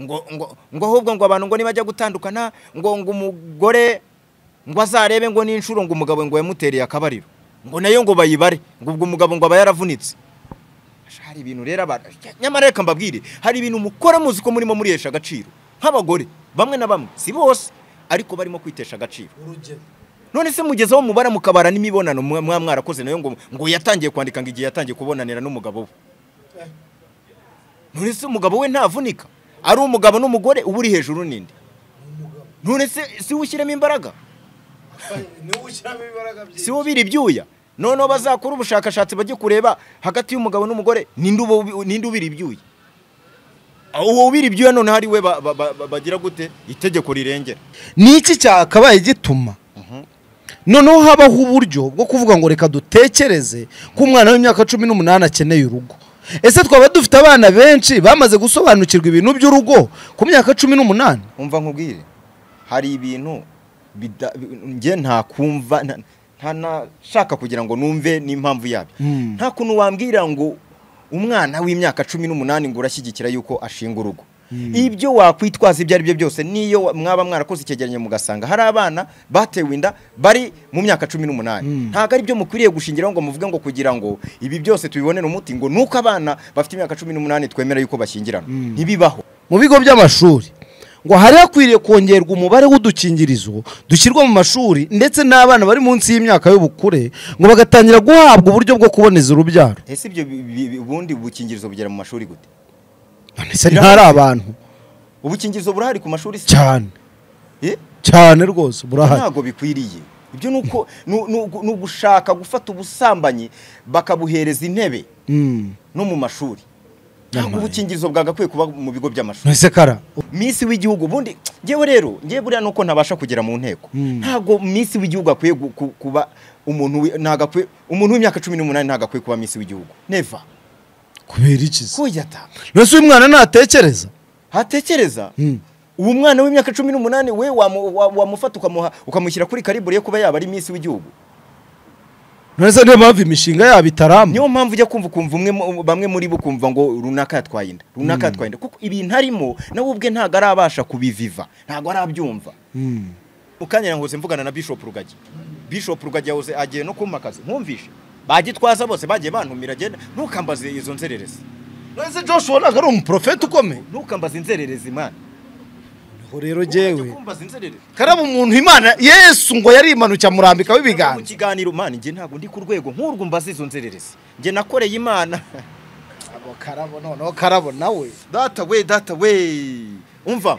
ngo ngo ngo ahubwo ngo abantu ngo nibajya gutandukana ngo ngo umugore ngo azarebe ngo n'inshuro ngo umugabo ngo yamutereye akabariro ngo nayo ngo bayibare ngo ubwo umugabo ngo aba yaravunitse hari ibintu rero abantu nyamara reka mbabwire hari ibintu mukora muzi ko murimo murihesha agaciro nk'abagore bamwe na bamwe si bose ariko barimo kwitesha agaciro urugero none se mugezeho mubara mukabara n'imibonano mwa mwa- mwarakoze nayo ngo ngo yatangiye kwandika ngo igihe yatangiye kubonanira n'umugabo we Eh. none se umugabo we ntavunika ari umugabo n'umugore uba uri hejuru n'indi umugabo none se si ushyiremo imbaraga niwe ushyiramo imbaraga si byinshi wo biri ibyuya noneho bazakora ubushakashatsi bajye kureba hagati y'umugabo n'umugore ninde uba ubi- ninde ubira ibyuya uwo ubira ibyuya noneho ari we ba- ba- ba- ba- bagira gute itegeko rirengera ni iki cyakabaye gituma noneho habaho uburyo bwo kuvuga ngo reka dutekereze ko umwana w'imyaka cumi n'umunani akeneye urugo ese twaba dufite abana benshi bamaze gusobanukirwa ibintu by'urugo ku myaka cumi n'umunani umva nkubwire hari ibintu bida- njye ntakumva nta- nta nashaka kugira ngo numve n'impamvu yabyo Mm. nta kuntu wambwira ngo umwana w'imyaka cumi n'umunani ngo urashyigikira yuko ashinga urugo ibyo wakwitwaza ibyo ari byo byose niyo wa- mwaba mwarakoze icyegeranyo mugasanga hari abana batewe inda bari mu myaka cumi n'umunani ntabwo ari byo mukwiriye gushingiraho ngo muvuge ngo kugira ngo ibi byose tubibonere umuti ngo nuko abana bafite imyaka cumi n'umunani twemera yuko bashyingirana ntibibaho mu bigo by'amashuri ngo hari hakwiriye kongerwa umubare w'udukingirizo dushyirwa mu mashuri ndetse n'abana bari munsi y'imyaka y'ubukure ngo bagatangira guhabwa uburyo bwo kuboneza urubyaro ese ibyo bi- bi- bi- ubundi bukingirizo bugera mu mashuri gute none se ntari abantu ubukingirizo burahari ku mashuri se cyane Eh? cyane rwose burahari ntabwo bikwiriye ibyo ni uko ni- ni ugu- ni ugushaka gufata ubusambanyi bakabuhereza intebe Mm. no mu mashuri ntabwo Nyamara. ubukingirizo bwagakwiye kuba mu bigo by'amashuri none se kara minsi w'igihugu ubundi ngewe rero ngewe buriya nuko ntabasha kugera mu nteko Mm. ntabwo minsi w'igihugu akwiye gu- ku- kuba umuntu wi- ntago akwiye- umuntu w'imyaka cumi n'umunani ntabwo akwiye kuba minsi w'igihugu neva kubera iki se kuya ta none se uyu mwana natekereza hatekereza Mm. uwo mwana w'imyaka cumi n'umunani we wamu- wa- wamufata ukamuha ukamushyira kuri karibure yo kuba yaba ari minsi w'igihugu none se niyo mpamvu imishinga yabo itaramba niyo mpamvu ujya kumva ukumva umwe mu- bamwe muri bo kumva ngo runaka yatwaye inda runaka yatwaye inda kuko ibintu arimo nawe ubwe ntabwo arabasha kubiviva ntabwo arabyumva Mm. mu kanya yahoze mvugana na bishop rugagi bishop rugagi yahoze agiye no kumpa akazi nkumvishe bagitwaza bose bagiye bantumira agenda ntukambaze izo nzererezi none se joshua ntabwo ari umuprofeti ukomeye ntukambaze inzererezi mana niho rero Ujya jyewe kumbaza inzererezi karaba umuntu imana yesu ngo yarimanukira amurambikaho mu ibiganza kiganiro mana njye ntabwo ndi ku rwego nk'urwo mbaza izo nzererezi njye nakoreye imana Abo karabo noneho karabo nawe data we data we umva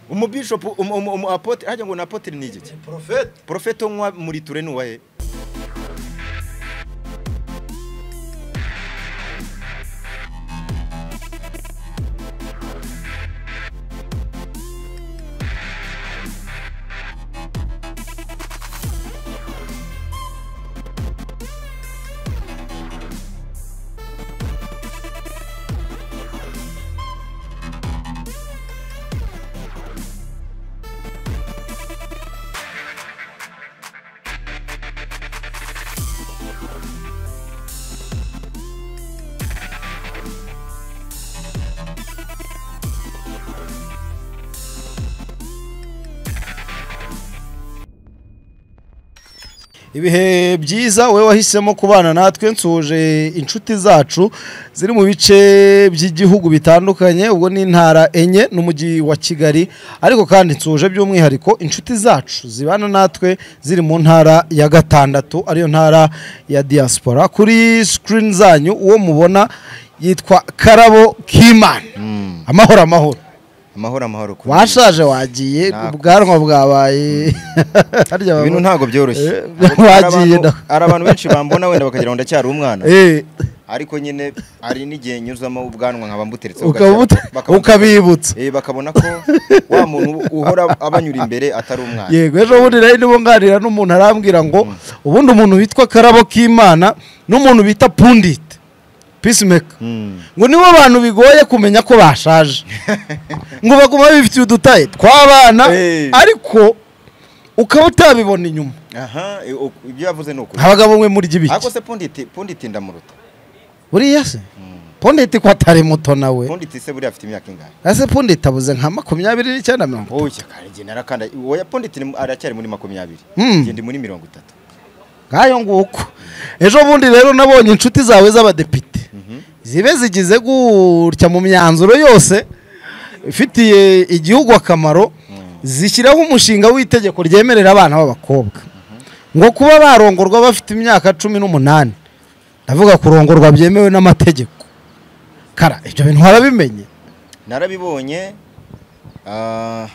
umubishopu umu- umu- umu apotre hajya ngo ni apotre ni igiki profeti porofeto nkwa muri ture ni uwahe ibihe byiza wowe wahisemo kubana natwe nsuje inshuti zacu ziri mu bice by'igihugu bitandukanye ubwo ni intara enye n'umujyi wa kigali ariko kandi nsuje by'umwihariko inshuti zacu zibana natwe ziri mu ntara ya gatandatu ariyo ntara ya diaspora kuri sikirini zanyu uwo mubona yitwa karabo kimana amahoro amahoro amahoro amahoro kuri washaje wagiye Nako. ubwanwa bwabaye harya ibintu baba- ntabwo byoroshye Eh, Hari abantu- wagiye da. hari abantu benshi bambona wenda bakagira ngo ndacyari umwana Eh, ariko nyine hari n'igihe nyuzamo ubwanwa nkaba mbuteretse ukaba uta- ukabibutsa bakabona ko wa muntu uhora abanyura imbere atari umwana yego ejo bundi nari ndimo nganira n'umuntu arambwira ngo ubundi umuntu witwa karabo k'imana n'umuntu bita pundite peacemaker Mm. ngo nibo bantu bigoye kumenya ko bashaje ngo baguma bifitiye udutaye tw'abana Eh. ariko ukaba utabibona inyuma aha eh, ok, ibyo yavuze ni ukuri abagabo mwe muri ariko ibiki se punditi punditi ndamuruta buriya se pondeti ko atari muto nawe ubundi tise buriya afite imyaka ingahe ese pondeti abuze nka makumyabiri n'icyenda mirongo itatu oya karengi narakanda oya pondeti ni- aracyari muri makumyabiri Hmm. njye ndi muri mirongo itatu ngayo nguko ejo bundi rero nabonye inshuti zawe z'abadepite zibe zigize gutya mu myanzuro yose ifitiye igihugu akamaro zishyiraho umushinga w'itegeko ryemerera abana b'abakobwa ngo kuba barongorwa bafite imyaka cumi n'umunani ndavuga kurongorwa byemewe n'amategeko kara ibyo bintu warabimenye narabibonye ah,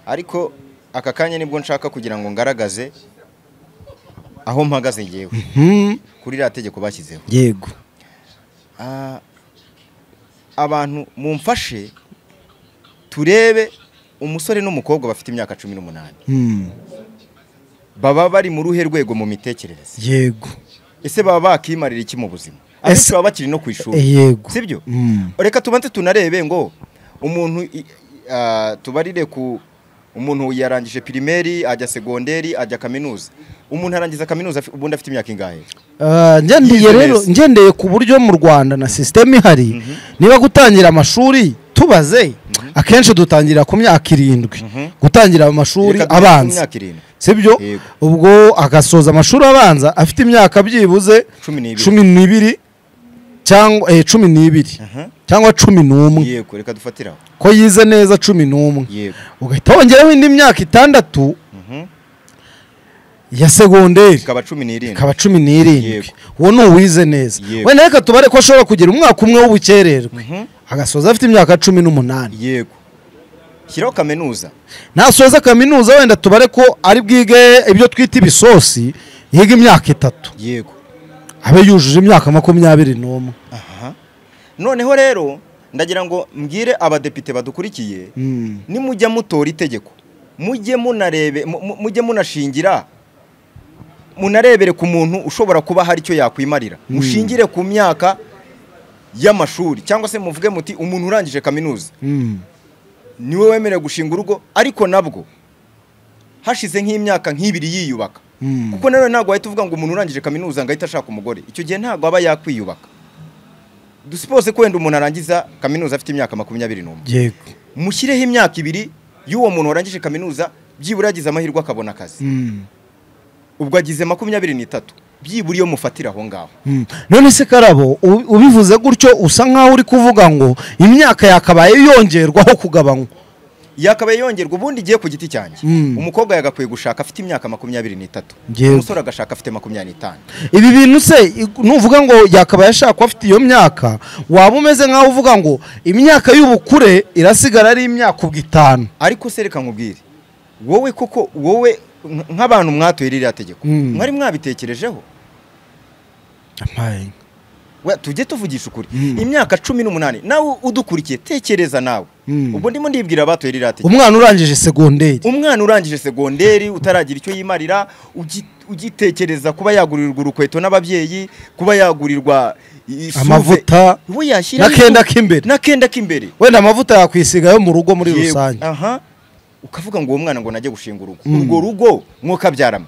ariko aka kanya nibwo nshaka kugira ngo ngaragaze aho mpagaze ngewe Mhm, kuri ririya tegeko bashyizeho yego Ah, abantu mumfashe turebe umusore n'umukobwa bafite imyaka cumi n'umunani Mhm, baba bari mu ruhe rwego mu mitekerereze yego ese baba bakimarira iki mu buzima abenshi baba bakiri no ku ishuri Eh, yego sibyo Mhm, reka tubanze tunarebe ngo umuntu i- ah, tubarire ku umuntu yarangije pirimeri ajya segonderi ajya kaminuza umuntu arangiza kaminuza afi- ubundi afite imyaka ingahe Ah, ngendeye Yize rero neza. ngendeye ku buryo mu rwanda na sisiteme ihari niba gutangira amashuri tubaze akenshi dutangira ku myaka irindwi gutangira amashuri Reka duhitemo abanza imyaka irindwi sibyo Yego. ubwo agasoza amashuri abanza afite imyaka byibuze Cumi n'ibiri. cumi n'ibiri cyangwa eh, cumi n'ibiri Aha. cyangwa cumi n'umwe yego reka dufatire aho ko yize neza cumi n'umwe yego ugahita wongeraho indi myaka itandatu Mhm. ya segonderi ikaba cumi n'irindwi ikaba cumi n'irindwi Yego. uwo ni uwize neza Yego. wenda reka tubare ko ashobora kugira umwaka umwe w'ubukererwe agasoza afite imyaka cumi n'umunani yego shyiraho kaminuza nasoza kaminuza wenda tubare ko ari bwige ibyo twita ibisosi yiga imyaka itatu yego abe yujuje imyaka makumyabiri n'umwe aha noneho rero ndagira ngo mbwire abadepite badukurikiye Mm. nimujya mutora itegeko mujye munarebe mu- mu- mujye munashingira munarebere ku muntu ushobora kuba hari icyo yakwimarira mushingire ku myaka y'amashuri cyangwa se muvuge muti umuntu urangije kaminuza Mm. niwe wemerewe gushinga urugo ariko nabwo hashize nk'imyaka nk'ibiri yiyubaka Mm. kuko nanone ntabwo wahita uvuga ngo umuntu urangije kaminuza ngo ahite ashaka umugore icyo gihe ntabwo aba yakwiyubaka dusipose ko wenda umuntu arangiza kaminuza afite imyaka makumyabiri n'umwe yego mushyireho imyaka ibiri y'uwo muntu warangije kaminuza byibura yagize amahirwe akabona akazi Mm. ubwo agize makumyabiri n'itatu byibura iyo mufatira aho ngaho Mm. none se karabo u- ubivuze gutyo usa nk'aho uri kuvuga ngo imyaka yakabaye yongerwaho kugabanywa yakabaye yongerwa ubundi igiye ku giti cyanjye Mm. umukobwa yagakwiye gushaka afite imyaka makumyabiri n'itatu Yego. umusore agashaka afite makumyabiri n'itanu ibi bintu se nuvuga ngo yakabaye ashaka afite iyo myaka waba umeze nk'aho uvuga ngo imyaka y'ubukure irasigara ari imyaka ubwo itanu ariko se reka nkubwire wowe koko wowe nk- nk'abantu mwatoye ririya tegeko Mm. mwari mwabitekerejeho We- tujye tuvugisha ukuri Mm. imyaka cumi n'umunani nawe udukurikiye tekereza nawe Mm. ubwo ndimo ndibwira abatoye ririya tegeko umwana urangije segonderi umwana urangije segonderi utaragira icyo yimarira ugi- ugitekereza kuba yagurirwa urukweto n'ababyeyi kuba yagurirwa i- isuve. Amavuta. we yashyira N'akenda k'imbere. n'akenda k'imbere wenda amavuta yakwisiga yo mu rugo muri Yewe, rusange aha ukavuga ngo uwo mwana ngo najye gushinga urugo urwo rugo mwokabyarama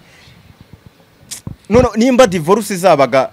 none nimba divorce izabaga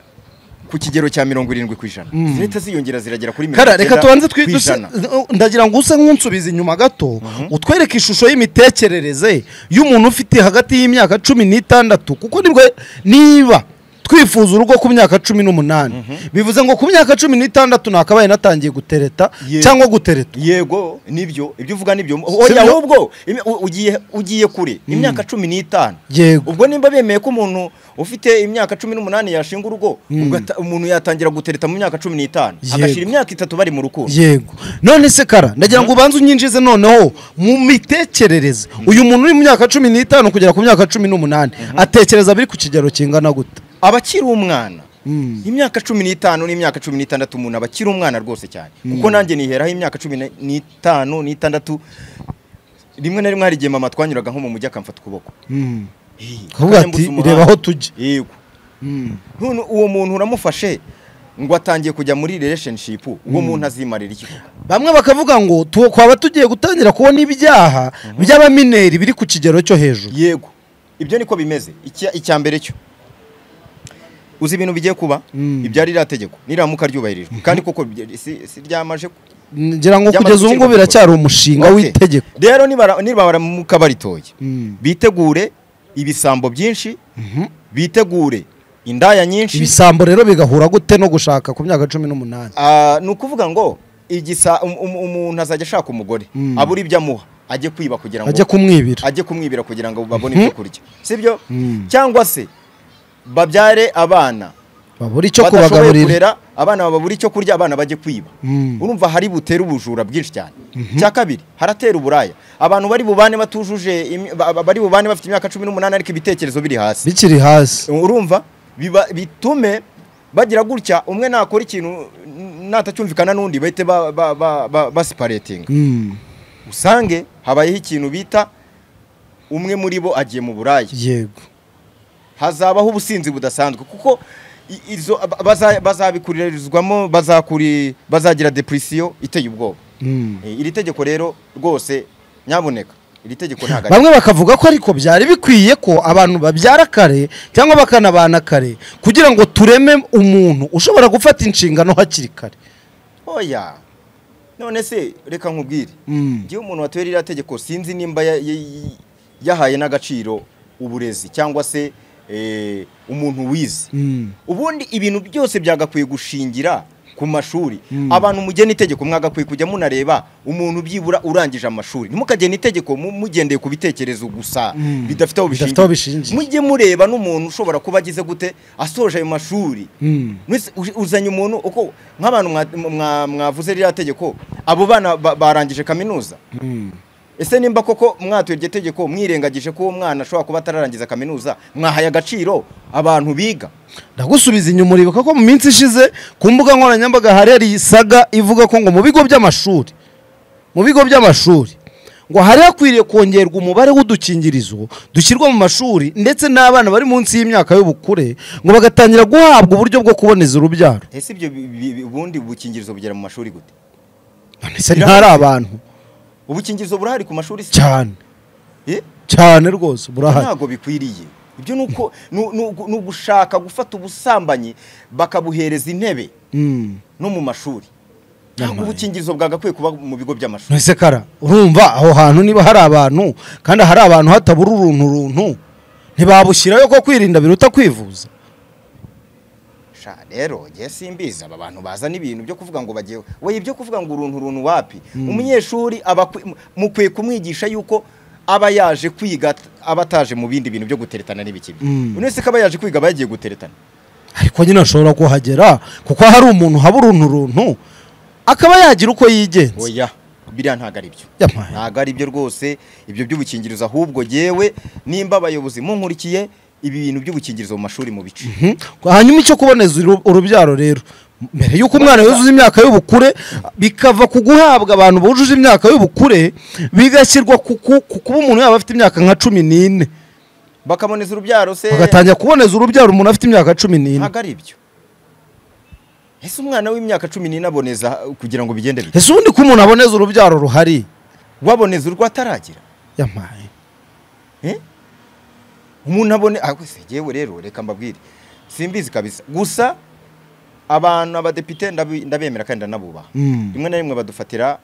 ku kigero cya mirongo irindwi ku ijana zihita ziyongera ziragera kuri mirongo kara reka icyenda tubanze ku twiduse ijana. ndagira ngo use nk'unsubiza inyuma gato utwereke ishusho y'imitekerereze y'umuntu ufite hagati y'imyaka cumi n'itandatu kuko nibwo niba twifuza urugo ku myaka cumi n'umunani bivuze ngo ku myaka cumi n'itandatu nakabaye natangiye gutereta Yego. cyangwa gutereta yego nibyo ibyo uvuga nibyo Sibyo? oya ahubwo imi- u- ugiye ugiye kure imyaka cumi n'itanu Yego. ubwo nimba bemeye ko umuntu ufite imyaka cumi n'umunani yashinga urugo ubwo ata- umuntu yatangira gutereta mu myaka cumi n'itanu Yego. agashyira imyaka itatu bari mu rukundo yego none se kara ndagira ngo ubanze unyinjize noneho mu mitekerereze uyu muntu uri mu myaka cumi n'itanu kugera ku myaka cumi n'umunani atekereza biri ku kigero kingana gute aba akiri umwana Mm. imyaka cumi n'itanu n'imyaka cumi n'itandatu umuntu aba akiri umwana rwose cyane kuko nanjye niheraho imyaka cumi na- n'itanu n'itandatu rimwe na rimwe hari igihe mama twanyuraga nko mu mujyi akamfata ukuboko Mm. Hey, Kuvuga akanyambuza ati, umuhanda. "Reba aho tujya." yego none uwo muntu uramufashe ngo atangiye kujya muri relationship uwo muntu azimarira iki koko? bamwe bakavuga ngo tu- twaba tugiye gutangira kubona ibyaha by'abamineri biri ku kigero cyo hejuru yego ibyo niko bimeze Icya- icya mbere cyo uzi ibintu bigiye kuba ibyari ririya tegeko niramuka ryubahirijwe kandi koko bye- si si ryamaje ku- ngira ngo kugeza ubu ngubu biracyari umushinga Okay. w'itegeko rero nibara- nibaramuka baritoye Mm. bitegure ibisambo byinshi bitegure indaya nyinshi ibisambo rero bigahura gute no gushaka ku myaka cumi n'umunani Ah, ni ukuvuga ngo igisa um- um- umuntu azajya ashaka umugore Mm. abura ibyo amuha ajye kwiba kugira ngo ajya kumwibira ajye kumwibira kugira ngo babone ibyo kurya sibyo Mm. cyangwa se babyare abana babura icyo badashoboye kubagaburira kurera abana babura icyo kurya abana bajye kwiba Mm. urumva hari butere ubujura bwinshi cyane cya kabiri haratera uburaya abantu bari bubane batujuje imi- ba- ba- bari bubane bafite imyaka cumi n'umunani ariko ibitekerezo biri hasi bikiri hasi urumva biba- bitume bagira gutya umwe nakora ikintu n- natacyumvikana n'undi bahite ba- ba- ba- ba- basiparetinga Mm. usange habayeho ikintu bita umwe muri bo agiye mu buraya yego hazabaho ubusinzi budasanzwe kuko i- izo ba- baza- bazabikuririzwamo bazakuri bazagira depresiyo iteye ubwoba Mm. Eh, iri tegeko rero rwose nyabuneka iri tegeko ntabwo ari- bamwe bakavuga ko ariko byari bikwiye ko abantu babyara kare cyangwa bakanabana kare kugira ngo tureme umuntu ushobora gufata inshingano hakiri kare oya none se reka nkubwire Mm. ngewe umuntu wateye ririya tegeko sinzi nimba ya- ya- ya- yahaye n'agaciro uburezi cyangwa se eh, umuntu wize Mm. ubundi ibintu byose byagakwiye gushingira ku mashuri abantu mugena itegeko mwagakwiye kujya munareba umuntu byibura urangije amashuri ntimukagena itegeko mu- mugendeye ku bitekerezo gusa Mm. bidafite aho Bidafite aho bishingiye mujye bishingiye. mureba n'umuntu ushobora kuba agize gute asoje ayo mashuri Mm. Mwese uj- uzanye umuntu uko nk'abantu mwa- mwa- mwavuze ririya tegeko abo bana ba- barangije kaminuza Mm. ese nimba koko mwatuye iryo tegeko mwirengagije ko uwo mwana ashobora kuba atararangiza kaminuza mwahaye agaciro abantu biga ndagusubiza inyuma uribuka ko mu minsi ishize ku mbuga nkoranyambaga hari isaga ivuga ko ngo mu bigo by'amashuri mu bigo by'amashuri ngo hari hakwiriye kongerwa umubare w'udukingirizo dushyirwa mu mashuri ndetse n'abana bari munsi y'imyaka y'ubukure ngo bagatangira guhabwa uburyo bwo kuboneza urubyaro ese ibyo bi- bi- bi- ubundi bukingirizo bugera mu mashuri gute none se ntari abantu ubukingirizo burahari ku mashuri se cyane Eh? cyane rwose burahari ntabwo bikwiriye ibyo ni uko ni- ni ugu- ni ugushaka gufata ubusambanyi bakabuhereza intebe Mm. no mu mashuri Nyamara. ubukingirizo bwagakwiye kuba mu bigo by'amashuri none se kara urumva aho hantu niba hari abantu kandi hari abantu hatabura uruntu runtu ntibabushyirayo ko kwirinda biruta kwivuza sha rero ngiye simbizi aba bantu bazana ibintu byo kuvuga ngo bagiye we ibyo kuvuga ngo uruntu uruntu wapi umunyeshuri aba akwi- mu- mukwiye kumwigisha yuko aba yaje kwiga at- aba ataje mu bindi bintu byo guteretana n'ibikibi Mm. buri wese ko aba yaje kwiga aba yagiye guteretana ariko nyine ashobora kuhagera kuko hari umuntu haba uruntu runtu akaba yagira uko yigenza oya biriya ntabwo ari byo Yamaye. ntabwo ari byo rwose ibyo by'ubukingirizo ahubwo yewe nimba abayobozi munkurikiye ibi bintu by'ubukingirizo mu mashuri mu bice Mhm. hanyuma icyo kuboneza uru- urubyaro rero mbere y'uko umwana yuzuza imyaka y'ubukure bikava ku guhabwa abantu bujuje imyaka y'ubukure bigashyirwa ku ku- ku kuba umuntu yaba afite imyaka nka cumi n'ine bakaboneza urubyaro se bagatangira kuboneza urubyaro umuntu afite imyaka cumi n'ine ntabwo ari byo ese umwana w'imyaka cumi n'ine aboneza kugira ngo bigende bite ese ubundi ko umuntu aboneza urubyaro ruhari waboneza urwo ataragira yamaye Eh? umuntu abone ah, wese yewe rero reka mbabwire simbizi kabisa gusa abantu abadepite ndabi- ndabemera kandi ndanabubaha Mm. rimwe na rimwe badufatira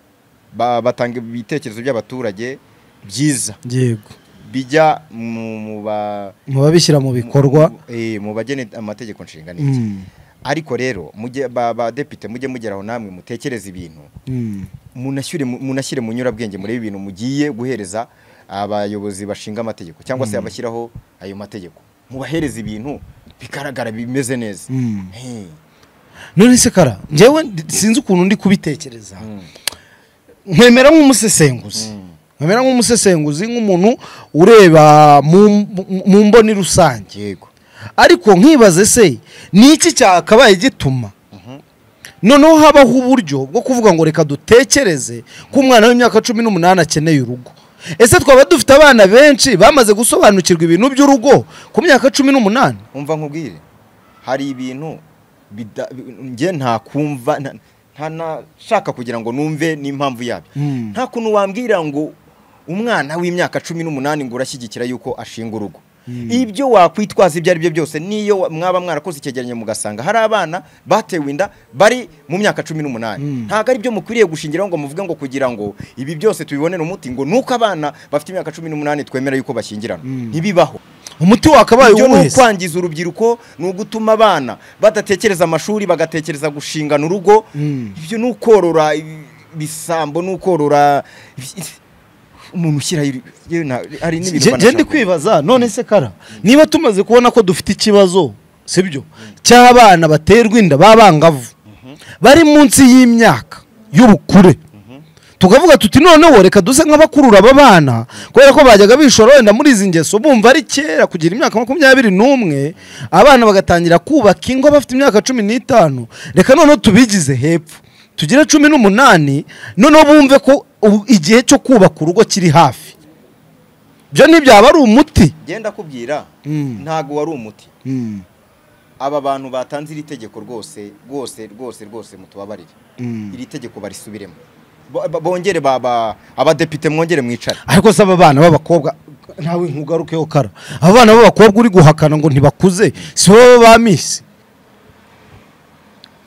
ba- batanga ibitekerezo by'abaturage byiza yego bijya mu- mu ba- muba bishyira mu bikorwa eh, mu bagene amategeko nshinga n'iki Mm. ariko rero mujye ba- badepite mujye mugera aho namwe mutekereze ibintu Mm. munashyire mu- munashyire mu nyurabwenge muri ibintu mugiye guhereza abayobozi bashinga amategeko cyangwa se abashyiraho ayo mategeko mubahereza ibintu bigaragara bimeze neza Mm. Hey. none se kara njyewe ndi- sinzi ukuntu ndi kubitekereza Mm. nkwemera nk'umusesenguzi nkwemera nk'umusesenguzi nk'umuntu ureba mu- mu- mu mboni rusange yego ariko nkibaze se ni iki cyakabaye gituma noneho habaho uburyo bwo kuvuga ngo reka dutekereze ko umwana w'imyaka cumi n'umunani akeneye urugo ese twaba dufite abana benshi bamaze gusobanukirwa ibintu by'urugo ku myaka cumi n'umunani umva nkubwire hari ibintu bida- njye nta kumva nta- nta nashaka kugira ngo numve n'impamvu yabyo Mm. nta kuntu wambwira ngo umwana w'imyaka cumi n'umunani ngo urashyigikira yuko ashinga urugo ibyo wakwitwaza ibyo ari byo byose n'iyo wa- mwaba mwarakoze icyegeranyo mugasanga hari abana batewe inda bari mu myaka cumi n'umunani ntabwo ari byo mukwiriye gushingiraho ngo muvuge ngo kugira ngo ibi byose tubibonere umuti ngo nuko abana bafite imyaka cumi n'umunani twemera yuko bashyingirana ntibibaho umuti wakabaye ibyo ni uwuhe se ukwangiza urubyiruko ni ugutuma abana badatekereza amashuri bagatekereza gushingana urugo ibyo ni ukorora ibi- ibisambo ni ukorora ibi- umuntu ushyiraho ibi- yewe na- hari n'ibintu Nge- nge banashaka. ndi kwibaza none se kara niba tumaze kubona ko dufite ikibazo sibyo cy'abana baterwa inda b'abangavu bari munsi y'imyaka y'ubukure tukavuga tuti noneho reka duse nk'abakurura aba bana kubera ko bajyaga bishora wenda muri izi ngeso bumva ari kera kugira imyaka makumyabiri n'umwe abana bagatangira kubaka ingo bafite imyaka cumi n'itanu reka noneho tubigize hepfo tugire cumi n'umunani noneho bumve ko ubu igihe cyo kubaka urugo kiri hafi byo ntibyaba ari umuti genda kubwira Mm. ntabwo wari umuti aba bantu batanze iri tegeko rwose rwose rwose rwose mutubabarire iri tegeko barisubiremo Bo- bo- bongere baba abadepite mwongere mwicare ariko se aba bana b'abakobwa ntawe nkugarukeho kara aba bana b'abakobwa uri guhakana ngo ntibakuze si wowe bamisi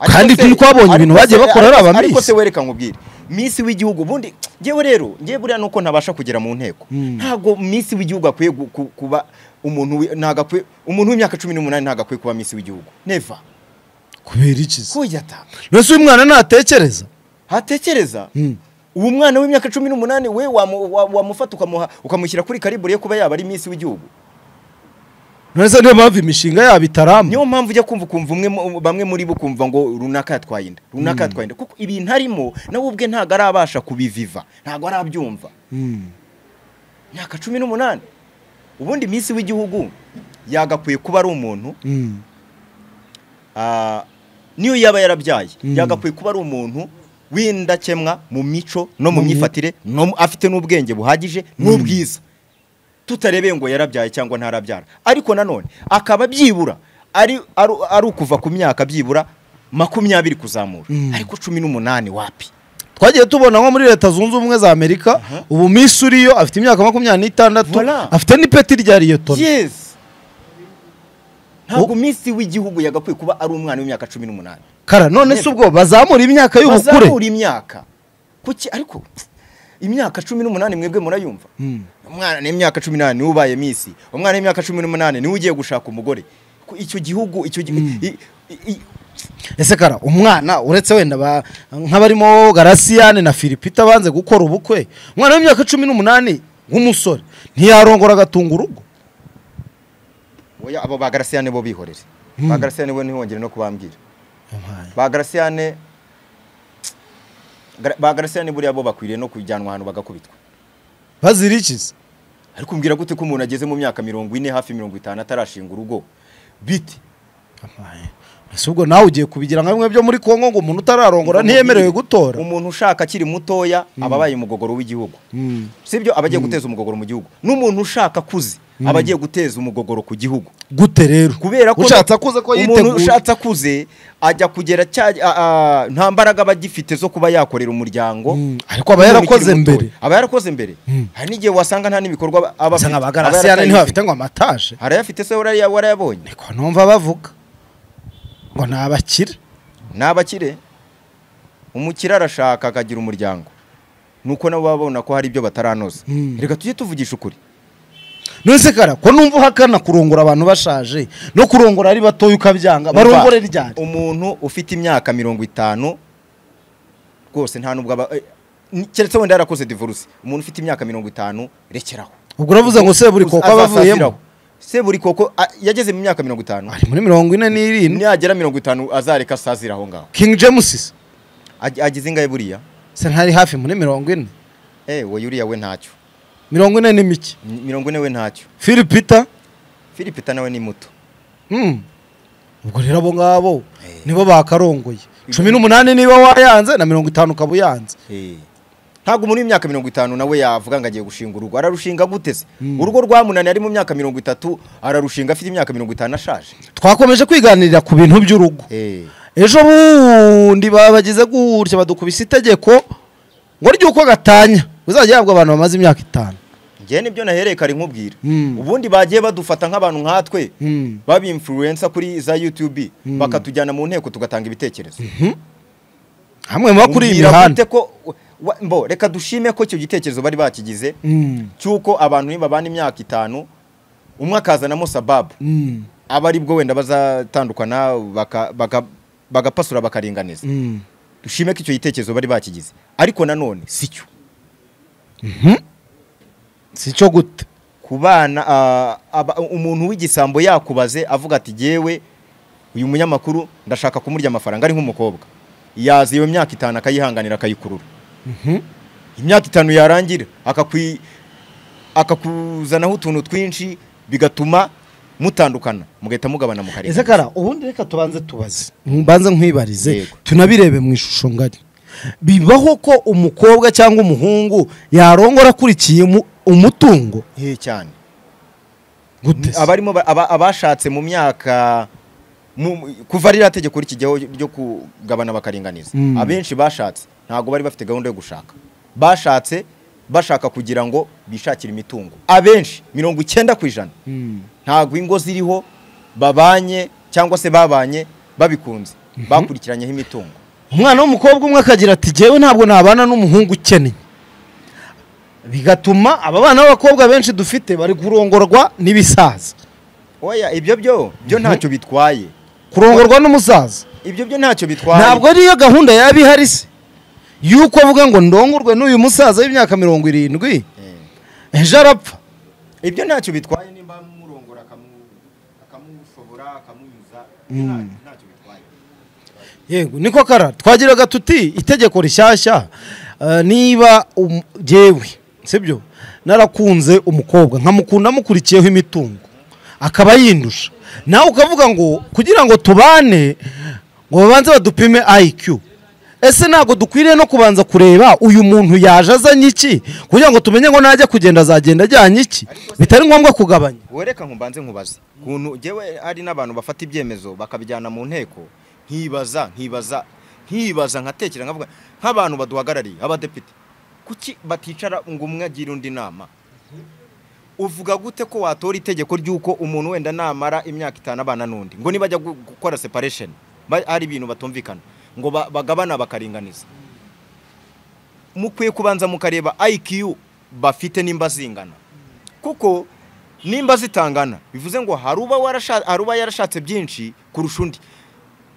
Ariko Kandi se- turi twabonye ariko ibintu se- bagiye bakora ariko- ari abamisi. ariko se wereka nkubwire misi w'igihugu ubundi ngewe rero ngewe buriya nuko ntabasha kugera mu nteko Mm. ntabwo misi w'igihugu akwiye gu- ku- kuba umuntu wi- ntabwo akwiye umuntu w'imyaka cumi n'umunani ntabwo akwiye kuba misi w'igihugu neva kubera iki se kuyata nose uyu mwana natekereza hatekereza Mm. uwo mwana w'imyaka cumi n'umunani we wamu- wa- wamufata ukamuha ukamushyira kuri karibure yo kuba yaba ari misi w'igihugu nose niyo mpamvu imishinga yabo itaramba niyo mpamvu ujya kumva ukumva umwe mu- bamwe muri bo kumva ngo runaka yatwaye inda runaka yatwaye inda kuko ibintu arimo nawe ubwe ntabwo arabasha kubiviva ntabwo arabyumva Mm. myaka cumi n'umunani ubundi minsi w'igihugu yagakwiye kuba ari umuntu Mm. ah, niyo yaba yarabyaye Mm. yagakwiye kuba ari umuntu w'indakemwa mu mico no mu Mu mi- myifatire no mu- afite n'ubwenge buhagije n'ubwiza tutarebeye ngo yarabyaye cyangwa ntarabyara ariko nanone akaba byibura ari ari- ari ukuva ku myaka byibura makumyabiri kuzamura Mm. ariko cumi n'umunani wapi twagiye tubona nko muri leta zunze ubumwe za amerika ubu misi uriyo afite imyaka makumyabiri n'itandatu Voilà. afite n'ipeti rya liyotoni yes ntabwo minsi w'igihugu yagakwiye kuba ari umwana w'imyaka cumi n'umunani kara none se ubwo bazamura imyaka y'ubukure bazamura imyaka kuki ariko pff, imyaka cumi n'umunani mwebwe murayumva Mm. umwana n'imyaka cumi n'umunani niwe ubaye misi umwana n'imyaka cumi n'umunani niwe ugiye gushaka umugore Ku- icyo gihugu icyo gi- i- i- i- ese kara umwana uretse wenda ba- nk'abarimo garasiyane na filipita banze gukora ubukwe umwana w'imyaka cumi n'umunani w'umusore ntiyarongora agatunga urugo oya abo ba garasiyane bo bihorere ba garasiyane bo ntihongere no kubambwira ba garasiyane Gra- ba garasiyane buriya bo bakwiriye no kujyanwa ahantu bagakubitwa bazirikiza ariko umbwira gute ko umuntu ageze mu myaka mirongo ine hafi mirongo itanu atarashinga urugo bite ese ubwo nawe ugiye kubigira nka bimwe byo muri kongo ngo umuntu utararongora ntiyemerewe gutora umuntu ushaka akiri mutoya aba abaye umugogoro w'igihugu Mm. sibyo aba agiye guteza umugogoro mu gihugu n'umuntu ushaka kuzi aba agiye guteza umugogoro ku gihugu gute rero kubera ko ushatse akuze ko umuntu yiteguye ushatse akuze ajya kugera cya a- a- nta mbaraga aba agifite zo kuba yakorera umuryango Mm. Ariko aba N'umuntu yarakoze ukiri mbere. mutoya. aba yarakoze mbere hari n'igihe wasanga nta n'ibikorwa aba- aba gusa afite. nkaba Aba garasiyane yarataye ntibafite ngo amataje izi. arayafite se waraya- warayabonye niko numva bavuga ngo ni abakire ni abakire umukire arashaka akagira umuryango nuko nabo baba babona ko hari ibyo bataranoza Mm. reka tujye tuvugisha ukuri nonese kara ko numva uhakana kurongora abantu bashaje no kurongora ari batoya ukabyanga barongore ryari umuntu ufite imyaka mirongo itanu rwose nta nubwo aba eh, ni- keretse wenda yarakoze divorce umuntu ufite imyaka mirongo itanu rekeraho ubwo uravuze ngo se buri koko aba avuyemo Azasaziraho. se buri koko a- yageze mu myaka mirongo itanu ari muri mirongo ine n'irindwi niyagera mirongo itanu azareka asazira aho ngaho king james se Ag- agize ingahe buriya se ntari hafi muri mirongo ine eh we yuriya we ntacyo mirongo ine ni mike Mi- mirongo ine we ntacyo filipita philipita nawe ni muto hmm. ubwo rero abo ngabo Eh. nibo bakarongoye cumi n'umunani niba wayanze na mirongo itanu ukaba uyanze Eh. ntabwo umuntu w'imyaka mirongo itanu nawe yavuga ngo agiye gushinga urugo ararushinga gute se Mm. urugo rwamunani ari mu myaka mirongo itatu ararushinga afite imyaka mirongo itanu ashaje twakomeje kwiganirira ku bintu by'urugo Eh. ejo bundi babagize gutya badukubise itegeko ngo ry'uko gatanya uzajya yahabwa abantu bamaze imyaka itanu njyewe nibyo nahereye kare nkubwira Mm. ubundi bagiye badufata nk'abantu nkatwe Mm. baba influencer kuri za YouTube bakatujyana mu nteko tugatanga ibitekerezo hamwe muba kuri iyi Mbwira mihanda gute ko wa- mbo reka dushime ko icyo gitekerezo bari bakigize Mm. cy'uko abantu nibabana imyaka itanu umwe akazanamo sababu Mm. aba ari bwo wenda bazatandukana baka- baka- bagapasura bakaringaniza Mm. dushime ko icyo gitekerezo bari bakigize ariko nanone si cyo si cyo gute ku bana ah, aba- umuntu w'igisambo yakubaze avuga ati yewe uyu munyamakuru ndashaka kumurya amafaranga ari nk'umukobwa yaza iyo myaka itanu akayihanganira akayikurura Mhm. imyaka itanu yarangira akakwi- akakuzanaho utuntu twinshi bigatuma mutandukana mugahita mugabana ese mukarengana kara ubundi reka tubanze tubaze mbanze nkwibarize Yego. tunabirebe mu ishusho ngari bibaho ko umukobwa cyangwa umuhungu yarongora akurikiye umu- umutungo Ye cyane gute se? abarimo ba- aba- abashatse mu myaka mu- kuva ririya tegeko rikijyaho ryo kugabana bakaringaniza Mm. abenshi bashatse ntabwo bari bafite gahunda yo gushaka bashatse bashaka kugira ngo bishakire imitungo abenshi mirongo icyenda ku ijana Mm. ntabwo ingo ziriho babanye cyangwa se babanye babikunze bakurikiranyeho imitungo umwana w'umukobwa umwe akagira ati jyewe ntabwo nabana n'umuhungu ukeneye bigatuma aba bana b'abakobwa benshi dufite bari kurongorwa n'ibisaza oya ibyo byo byo ntacyo bitwaye kurongorwa n'umusaza ibyo byo ntacyo bitwaye ntabwo ariyo gahunda yaba ihari se yuko avuga ngo ndongorwe n'uyu musaza w'imyaka mirongo irindwi Eh. ejo arapfa ibyo ntacyo bitwaye nimba murongora akamu- akamushobora akamunyuza ibyo nta- ntacyo bitwaye yego niko kara twagiraga tuti itegeko rishyashya eh, niba um- jyewe sibyo narakunze umukobwa nkamukunda amukurikiyeho imitungo akaba yindusha nawe ukavuga ngo kugira ngo tubane ngo babanze badupime IQ ese ntabwo dukwiriye no kubanza kureba uyu muntu yaje azanye iki kugira ngo tumenye ngo najya kugenda azagenda ajyanye iki bitari ngombwa kugabanya wowe reka nkubanze nkubaze kuntu jyewe hari n'abantu bafata ibyemezo bakabijyana mu nteko nkibaza nkibaza nkibaza nkatekereza nkavuga nk'abantu baduhagarariye abadepite kuki baticara ngo umwe agire undi inama uvuga gute ko watora itegeko ry'uko umuntu wenda namara imyaka itanu abana n'undi ngo nibajya gu- gukora separation ba- hari ibintu batumvikana ngo ba- bagabana bakaringaniza mukwiye kubanza mukareba IQ bafite nimba zingana kuko nimba zitangana bivuze ngo hari uba warasha- hari uba yarashatse byinshi kurusha undi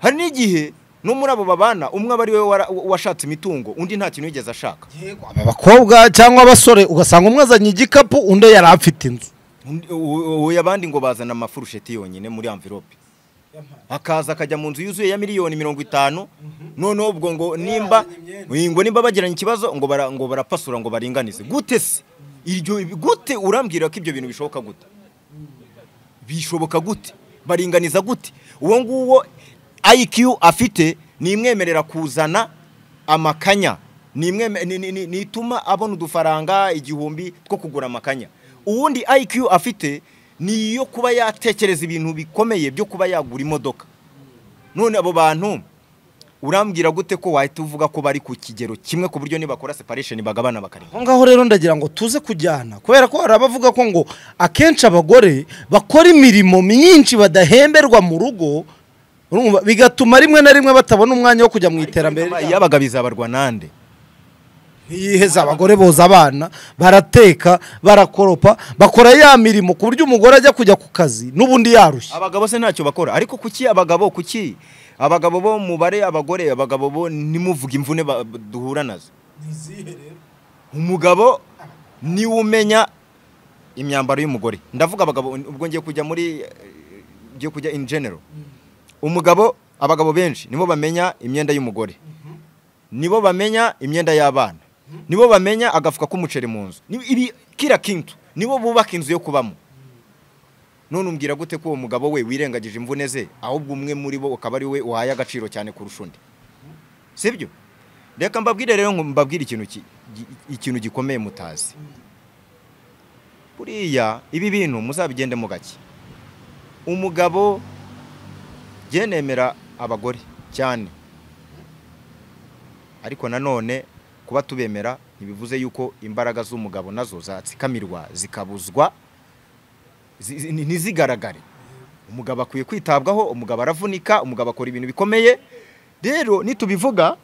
hari n'igihe no muri abo babana umwe aba ari we wara- washatse imitungo undi nta kintu yigeze ashaka aba bakobwa cyangwa abasore ugasanga umwe azanye igikapu undi yari afite inzu Undi- u- u- abandi ngo bazana amafurusheti yonyine muri amvirope akaza akajya mu nzu yuzuye ya miliyoni mirongo itanu noneho ubwo ngo nimba ngo nimba bagiranye ikibazo ngo bara- ngo barapasura ngo baringanize gute se iryo gute urambwira ko ibyo bintu bishoboka gute bishoboka gute baringaniza gute uwo nguwo IQ afite ni imwemerera kuzana amakanya ni imweme- ni- ni- ni- nituma abona udufaranga igihumbi two kugura amakanya uwundi IQ afite ni iyo kuba yatekereza ibintu bikomeye byo kuba yagura imodoka none abo bantu urambwira gute ko wahita uvuga ko bari ku kigero kimwe ku buryo nibakora separation bagabana bakarenga aho ngaho rero ndagira ngo tuze kujyana kubera ko hari abavuga ko ngo akenshi abagore bakora imirimo myinshi badahemberwa mu rugo urumva, bigatuma rimwe na rimwe batabona umwanya wo kujya mu iterambere ryabo yabaga bizabarwa nande yiheza abagore boza abana barateka barakoropa bakora ya mirimo ku buryo umugore ajya kujya ku kazi n'ubundi yarushye abagabo se ntacyo bakora ariko kuki abagabo kuki abagabo bo mubare abagore abagabo bo nimuvuga imvune ba- duhura nazo umugabo niwe umenya imyambaro y'umugore ndavuga abagabo ubwo ngiye kujya muri eh, ngiye kujya in general umugabo abagabo benshi nibo bamenya imyenda y'umugore nibo bamenya imyenda y'abana nibo bamenya agafuka k'umuceri mu nzu Ni- ibi kira kintu nibo bubaka inzu yo kubamo none umbwira gute ko uwo mugabo we wirengagije imvune ze ahubwo umwe muri bo ukaba ari we uhaye agaciro cyane kurusha undi sibyo reka mbabwire rero ngo mbabwire ikintu ki- gi- ikintu gikomeye mutazi buriya ibi bintu muzabigendemo gake umugabo njye nemera abagore cyane ariko nanone kuba tubemera ntibivuze yuko imbaraga z'umugabo nazo zatsikamirwa zikabuzwa zi- zi- ntizigaragare umugabo akwiye kwitabwaho umugabo aravunika umugabo akora ibintu bikomeye rero nitubivuga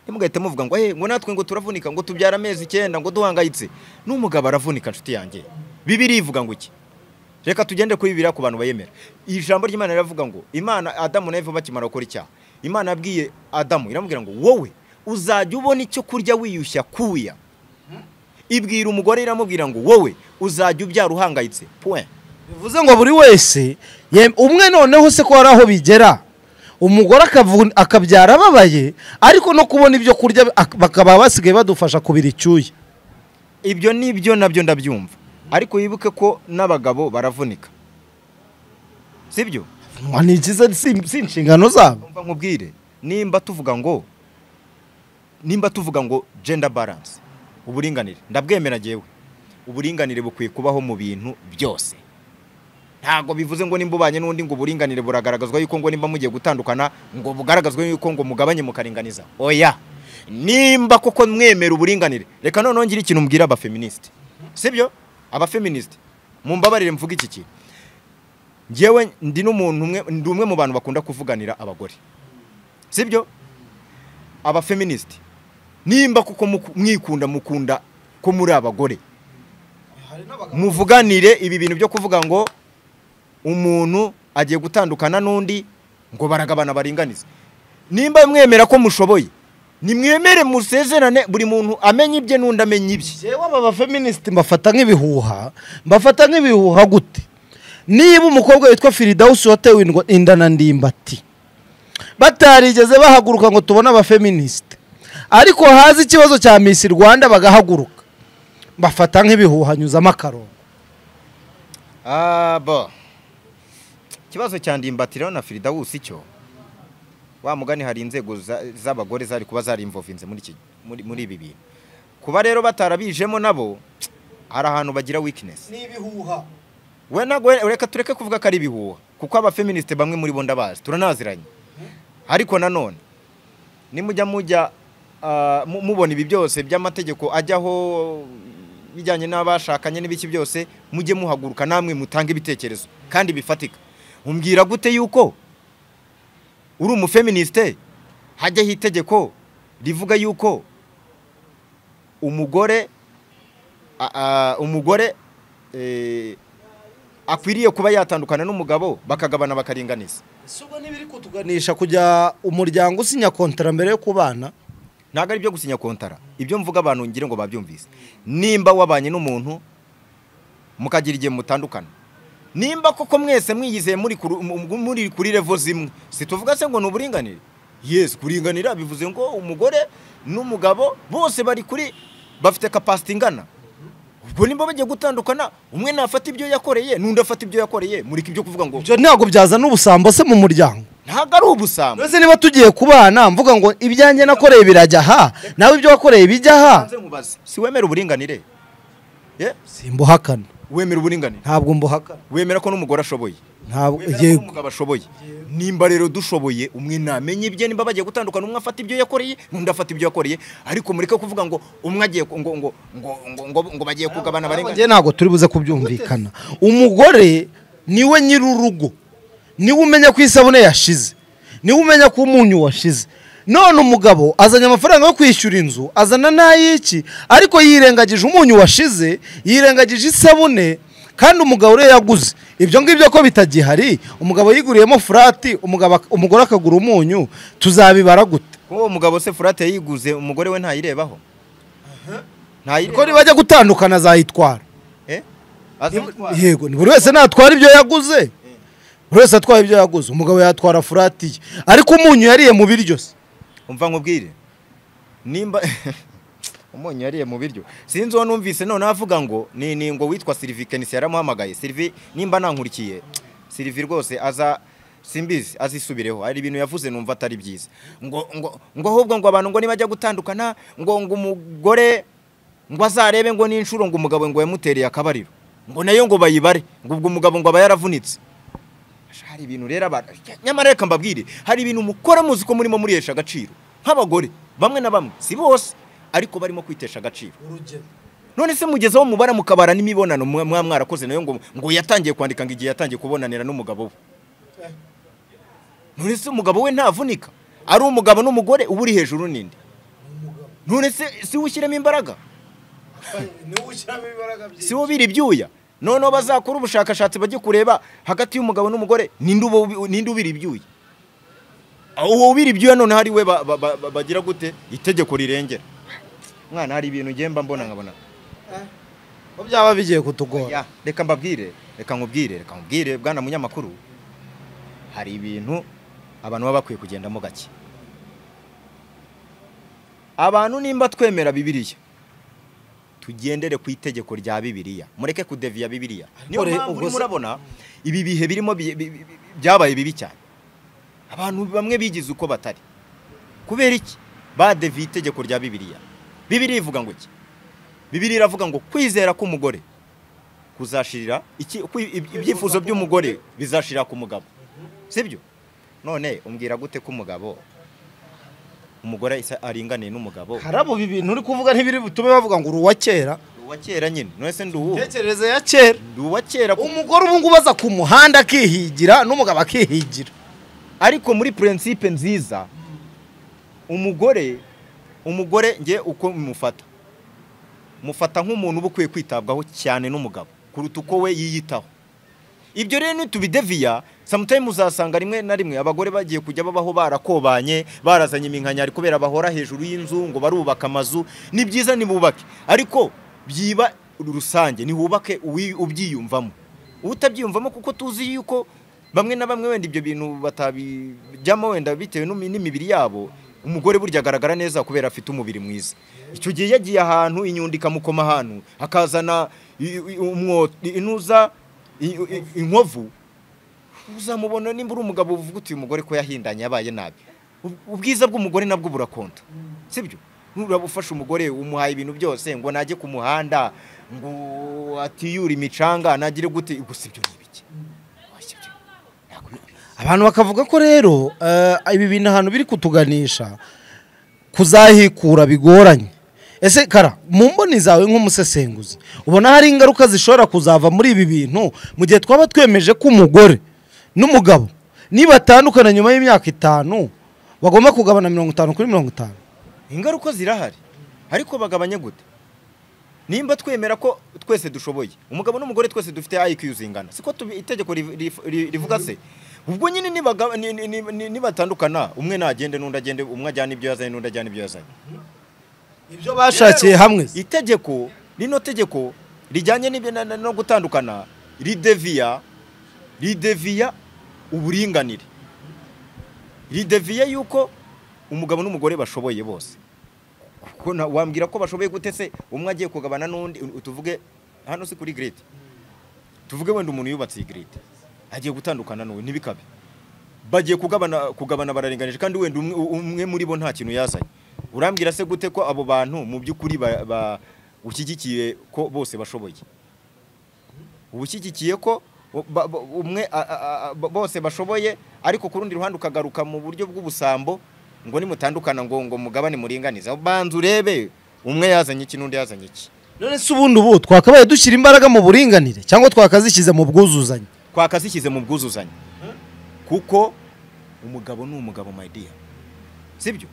ntimugahite muvuga ngo hey, ngo natwe ngo turavunika ngo tubyara amezi icyenda ngo duhangayitse n'umugabo aravunika inshuti yanjye bibiri ivuga ngo iki reka tugende kuri bibiliya ku bantu bayemera ijambo ry'imana riravuga ngo imana adamu na eva bakimara gukora icyaha imana yabwiye adamu iramubwira ngo wowe uzajya ubona icyo kurya wiyushya kuya ibwira umugore iramubwira ngo wowe uzajya ubyara uhangayitse point bivuze ngo buri wese ye- umwe noneho se ko hari aho bigera umugore akavu- akabyara ababaye ariko no kubona ibyo kurya ak- bakaba basigaye badufasha kubira icyuya ibyo ni byo nabyo ndabyumva ariko wibuke ko n'abagabo baravunika sibyo Mwa, ni byiza si si inshingano zabo umva nkubwire nimba tuvuga ngo nimba tuvuga ngo gender balance uburinganire ndabwemera ngewe uburinganire bukwiye kubaho mu bintu byose ntabwo bivuze ngo nimba ubanye n'undi ngo uburinganire buragaragazwa yuko ngo nimba mugiye gutandukana ngo bugaragazwe yuko ngo mugabanye mukaringaniza oya nimba koko mwemera uburinganire reka noneho ngire ikintu mbwira abafeministi sibyo abafeministi mumbabarire mvuga iki kintu ngewe ndi n'umuntu umwe ndi umwe mu bantu bakunda kuvuganira abagore sibyo abafeministi nimba kuko muku- mwikunda mukunda ko muri abagore muvuganire ibi bintu byo kuvuga ngo umuntu agiye gutandukana n'undi ngo baragabana baringanize nimba mwemera ko mushoboye nimwemere musezerane buri muntu amenye ibye n'undi amenye ibye jewe aba bafeministi mbafata nk'ibihuha mbafata nk'ibihuha gute niba umukobwa witwa firidawusi watewe indwa- inda na ndimbati batarigeze bahaguruka ngo tubone abafeministi ariko haza ikibazo cya misi rwanda bagahaguruka mbafata nk'ibihuha nyuzamo akarongo abo ikibazo cya ndimbatiro na firidawusi cyo wa mugani hari inzego za- z'abagore zari kuba zarimvovinze muri iki- muri- muri ibi bintu kuba rero batarabijemo nabo hari ahantu bagira weakness ni ibihuha we ntabwo reka tureke kuvuga ko ari ibihuha kuko abafeministe bamwe muri bo ndabazi turanaziranye ariko nanone nimujya mujya ah, mu- mubona ibi byose by'amategeko ajyaho bijyanye n'abashakanye n'ibiki byose mujye muhaguruka namwe mutange ibitekerezo kandi bifatika umbwira gute yuko uri umufeministe hajyaho itegeko rivuga yuko umugore a- a- umugore eh, akwiriye kuba yatandukana n'umugabo bakagabana bakaringaniza si ubwo n'ibiri kutuganisha kujya umuryango usinya kontara mbere yo kubana ntabwo ari ibyo gusinya kontara ibyo mvuga abantu ngira ngo babyumvise nimba wabanye n'umuntu mukagira igihe mutandukana nimba koko mwese mwiyizeye muri kuri- mu- mu- muri kuri revo zimwe situvuga se ngo ni uburinganire yesi kuringanira bivuze ngo umugore n'umugabo bose bari kuri bafite kapasiti ingana ubwo nimba bagiye gutandukana umwe nafata ibyo yakoreye n'undi afata ibyo yakoreye mureke ibyo kuvuga ngo ibyo ntabwo byazana ubusambo se mu muryango ntabwo ari ubusambo mbese niba tugiye kubana mvuga ngo ibyanjye nakoreye birajya aha nawe ibyo wakoreye bijya aha Nze nkubaze, si wemera uburinganire Ye? simbuhakana wemera uburinganire ntabwo mbuhakana wemera ko n'umugore ashoboye ntabwo wemera ko yego n'umugabo ashoboye nimba rero dushoboye umwe namenye ibye nimba bagiye gutandukana umwe afata ibyo yakoreye n'undi afata ibyo yakoreye ariko mureke kuvuga ngo umwe agiye ku- ngo ngo ngo ngo ngo, ngo bagiye kugabana njye barenga ntabwo turi buze kubyumvikana umugore niwe nyir'urugo niwe umenya ko isabune yashize niwe umenya ko umunyu washize none umugabo azanye amafaranga yo kwishyura inzu azana n'ay'iki ariko yirengagije umunyu washize yirengagije isabune kandi umugabo rero yaguze ibyo ngibyo ko bitagihari umugabo yiguriyemo furati umugabo ak- umugore akagura umunyu tuzabibara gute ko uwo mugabo se furate yiguze umugore we ntayirebaho ko ntayireba nibajya gutandukana azayitwara eh azitwara yego ni buri wese natwara ibyo yaguze buri wese atwaye ibyo yaguze umugabo yatwara furati ye ariko umunyu yariye mu biryo se umva nkubwire nimba umunyu yariye mu biryo sinzi uwo numvise none avuga ngo ni ni ngo witwa Sylvie Kenisi yaramuhamagaye Sylvie nimba nankurikiye Sylvie rwose aza simbizi azisubireho hari ibintu yavuze numva atari byiza ngo ngo ngo ahubwo ngo abantu ngo nibajya gutandukana ngo ngo umugore ngo azarebe ngo n'inshuro ngo umugabo ngo yamutereye akabariro ngo nayo ngo bayibare ngo ubwo umugabo ngo aba yaravunitse hari ibintu rero abantu nyamara reka mbabwire hari ibintu mukora muzi ko murimo murihesha agaciro nk'abagore bamwe na bamwe si bose ariko barimo kwitesha agaciro urugero none se mugeze aho mubara mukabara n'imibonano mwa mwa- mwarakoze nayo ngo ngo yatangiye kwandika ngo igihe yatangiye kubonanira n'umugabo we none se umugabo we ntavunika ari umugabo n'umugore uba uri hejuru n'indi none se si we ushyiramo imbaraga niwe ushyiramo imbaraga si wo biri ibyuya noneho bazakora ubushakashatsi bajye kureba hagati y'umugabo n'umugore ninde uba ubi- ninde ubira ibyuya uwo ubira ibyuya noneho ari we ba- ba- ba- ba- bagira gute itegeko rirengera mwana hari ibintu ngenda mbona nkabona ko byaba bigiye kutugora Ya, reka mbabwire reka nkubwire reka nkubwire bwana munyamakuru hari ibintu abantu baba bakwiye kugendamo gake abantu nimba twemera bibiliya tugendere ku itegeko rya bibiliya mureke kudeviya bibiliya niyo re- mpamvu ubwo urimo se- urabona ibi bihe birimo bi- bi- bi- byabaye bibi cyane abantu bamwe bigize uko batari kubera iki badeviye itegeko rya bibiliya bibiliya ivuga ngo iki bibiliya iravuga ngo kwizera k'umugore kuzashirira iki- kwi- ib- ibyifuzo by'umugore bizashirira ku mugabo sibyo none umbwira gute ko umugabo umugore isa- aringaniye n'umugabo harabo ibi bintu uri kuvuga ntibiri butume bavuga ngo uri uwa kera uwa kera nyine none se nduhu tekereza ya kera uwa kera ku- umugore ubu ngubu aza ku muhanda akihigira n'umugabo akihigira ariko muri prinsipe nziza umugore umugore nge uko mufata mufata nk'umuntu uba ukwiye kwitabwaho cyane n'umugabo kuruta uko we yiyitaho ibyo rero nitubideviya samutayime uzasanga rimwe na rimwe abagore bagiye kujya babaho barakobanye barazanye iminkanyari kubera bahora hejuru y'inzu ngo barubaka amazu ni byiza nibubake ariko byiba rusange nihubake uwi- ubyiyumvamo utabyiyumvamo kuko tuzi yuko bamwe na bamwe wenda ibyo bintu batabijyamo wenda bitewe n'imi- n'imibiri yabo umugore burya agaragara neza kubera afite umubiri mwiza icyo gihe yagiye ahantu inyundo ikamukoma ahantu akazana i- i- umwo- intuza I- i- inkovu uzamubona nimba uri umugabo uvuga uti uyu mugore ko yahindanye yabaye nabi Ub- ubwiza bw'umugore nabwo burakonda sibyo nuraba ufasha umugore umuhaye ibintu byose ngo najye ku muhanda ngo atiyure imicanga nagire gute gusa ibyo ni ibiki Oya, ibyo ntabwo bi- abantu bakavuga ko rero eh, ibi bintu ahantu biri kutuganisha kuzahikura bigoranye ese kara mu mboni zawe nk'umusesenguzi ubona hari ingaruka zishobora kuzava muri ibi bintu mu gihe twaba twemeje ko umugore n'umugabo nibatandukana nyuma y'imyaka itanu bagomba kugabana mirongo itanu kuri mirongo itanu ingaruka zirahari ariko bagabanye gute nimba twemera ko twese dushoboye umugabo n'umugore twese dufite IQ zingana siko tubi- itegeko riv- rif- ri- rivuga se ubwo nyine nibaga- ni- ni- ni- ni- nibatandukana umwe nagende n'undi agende umwe ajyana ibyo yazanye n'undi ajyana ibyo yazanye ibyo bashakiye hamwe itegeko rino tegeko rijyanye n'ibyo na- na- no gutandukana rideviya rideviya uburinganire rideviya yuko umugabo n'umugore bashoboye bose kuko na- wambwira ko bashoboye gute se umwe agiye kugabana n'undi u- tuvuge hano si kuri giride tuvuge wenda umuntu yubatse iyi giride agiye gutandukana n'uwe ntibikabe bagiye kugabana kugabana bararinganije kandi wenda umwe, umwe muri bo nta kintu yazanye urambwira se gute ko abo bantu mu by'ukuri ba- ba- ushyigikiye ko bose bashoboye uba ushyigikiye ko ba- ba- umwe a- a- a- bo- bose bashoboye ariko ku rundi ruhande ukagaruka mu buryo bw'ubusambo ngo nimutandukana ngo ngo mugabane muringaniza banza urebe umwe yazanye iki n'undi yazanye iki none se ubundi ubu twakabaye dushyira imbaraga mu buringanire cyangwa twakazishyize mu bwuzuzanye twakazishyize mu bwuzuzanye kuko umugabo ni umugabo my dear sibyo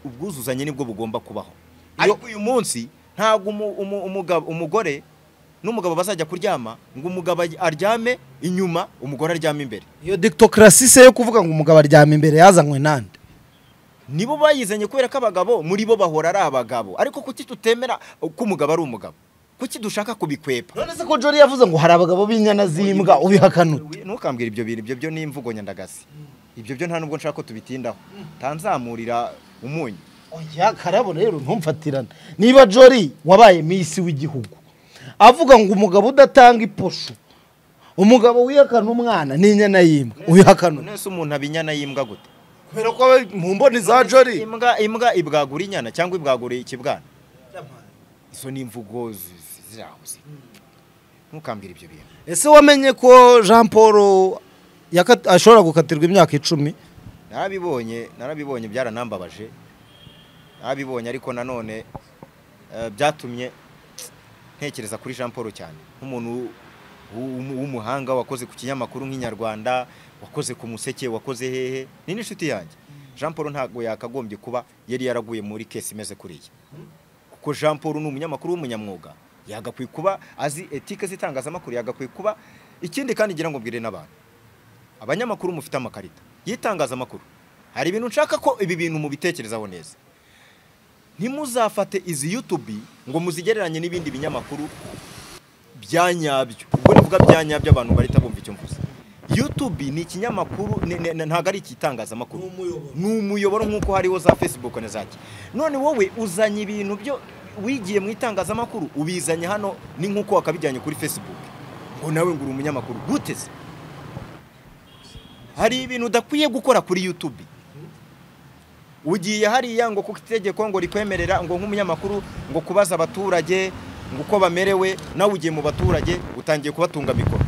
ubwuzuzanye nibwo bugomba kubaho ariko uyu munsi ntabwo umu- umu- umugabo- umugore n'umugabo bazajya kuryama ngo umugabo aj- aryame inyuma umugore aryame imbere iyo dictocracy se yo kuvuga ngo umugabo aryama imbere yazanywe nande nibo bayizanye kubera ko abagabo muri bo bahora ari abagabo ariko kuki tutemera ko umugabo ari umugabo kuki dushaka kubikwepa none se ko jori yavuze ngo hari abagabo b'inyana z'imbwa ubihakanura ntukambwira ibyo bintu ibyo byo ni imvugo nyandagazi ibyo byo nta nubwo nshaka ko tubitindaho ntanzamurira umunyu oya karabo rero ntumfatirane niba jori wabaye misi w'igihugu avuga ngo umugabo udatanga iposho umugabo wihakana umwana n'inyana y'imbwa ubihakanura nese umuntu aba inyana y'imbwa gute kubera ko aba mu mboni za jori imbwa imbwa ibwagura inyana cyangwa ibwagura ikibwana izo ni imvugo zi- zi- ziraho zi. ntukambwira ibyo bintu ese wamenye ko jean paul yaka- ashobora gukatirwa imyaka icumi narabibonye narabibonye byaranambabaje abibonye ariko nanone eh, byatumye ntekereza kuri Jean Paul cyane nk'umuntu w'u- w'umu- w'umuhanga wakoze ku kinyamakuru nk'inyarwanda wakoze ku museke wakoze hehe ni n'inshuti yanjye Jean Paul ntabwo yakagombye kuba yari yaraguye muri kesi imeze kuriya kuko Jean Paul ni umunyamakuru w'umunyamwuga yagakwiye kuba azi etike z'itangazamakuru yagakwiye kuba ikindi kandi ngira ngo mbwire n'abantu abanyamakuru mufite amakarita y'itangazamakuru hari ibintu nshaka ko ibi bintu mubitekerezaho neza ntimuzafate izi YouTube ngo muzigereranye n'ibindi binyamakuru bya nyabyo ubwo nivuga bya nyabyo abantu barita bumva icyo mvuze YouTube ni ikinyamakuru ni- ni- ntabwo ari ikitangazamakuru ni umuyoboro nk'uko hariho za Facebook na za ki none wowe uzanye ibintu byo wigiye mu itangazamakuru ubizanye hano ni nk'uko wakabijyanye kuri Facebook ngo nawe ngo uri umunyamakuru guteze hari ibintu udakwiye gukora kuri YouTube ugiye hariya ngo kuko itegeko ngo rikwemerera ngo nk'umunyamakuru ngo kubaza abaturage ngo uko bamerewe nawe ugiye mu baturage utangiye kubatunga mikoro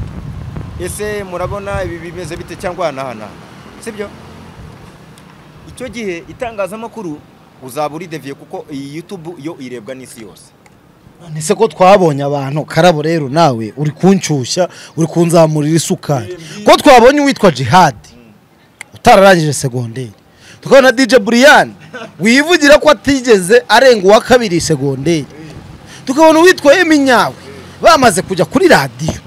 ese murabona ibi bimeze bite cyangwa hanahanahana sibyo icyo gihe itangazamakuru uzaba urideviye kuko iyi yutubu yo irebwa n'isi yose none ko twabonye abantu karabo rero nawe uri kunshyushya uri kunzamurira isukari ko twabonye uwitwa jihadi utararangije segonderi tukabona dj buriyani wivugira ko atigeze arenga uwa kabiri segonderi tukabona uwitwa eminyawe bamaze kujya kuri radiyo